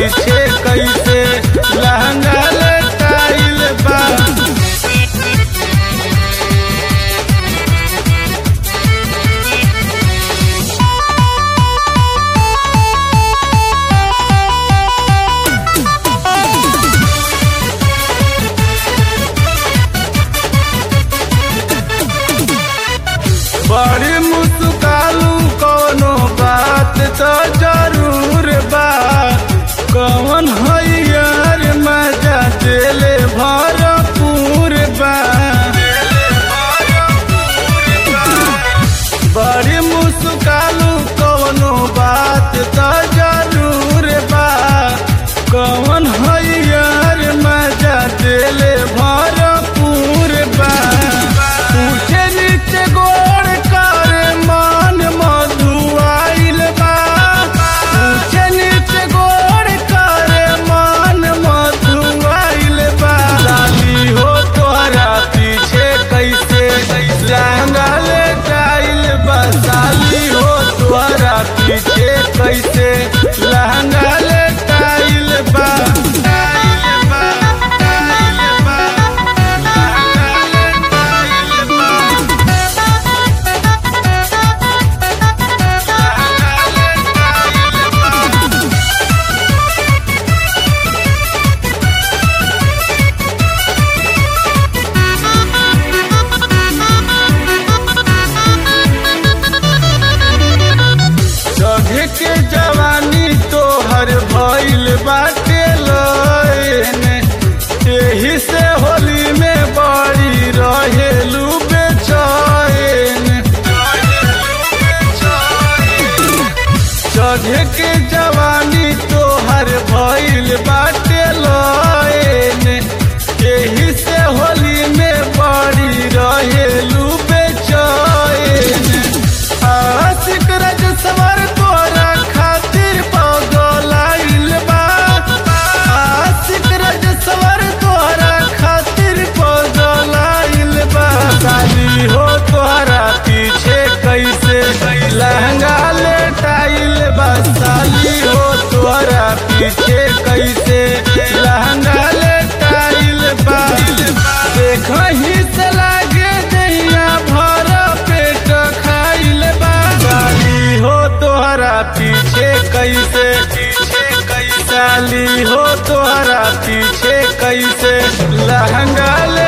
पीछे कैसे लहंगा लटाइल बा बड़ी मुस्कालू कोनो बात तो जरूर बा कौन हैयर मजा दिले भरपूर बा बड़ी मुस्कालू कोनो बात तो जरूर बा कौन हैयर मजा दिले भरपूर बा ऊंचे नीचे गोड़ कर मान मधुआइल बा ऊंचे नीचे गोड़ कर मान मधुआइल बा लाली हो तोहरा पीछे कैसे लहंगा ले जाइल बा साली हो तोहरा पीछे कैसे लहंगा ले जाइल बा जाइल बा, जाइल बा, लहंगा ले जाइल बा। जगे के जवानी तोहर भइल बाटे लयन एही से होली में बड़ी रहेलू बेचैन जगे के जवानी तोहर भइल बाटे लयन एही से होली में बड़ी रहेलू बेचैन आशिक रज सवर तोरा खातिर पगलाइल बा आशिक रज सवर तोरा खातिर पगलाइल बा साली हो तोहरा पीछे कैसे लहंगा लेटाइल बा साली हो तोहरा पीछे कैसे लहंगा लेटाइल बा देखही से लागे दहिया भर पेट खाइल बा साली हो तोहरा पीछे कैसे पीछे कैसे साली हो तोहरा पीछे कैसे लहंगा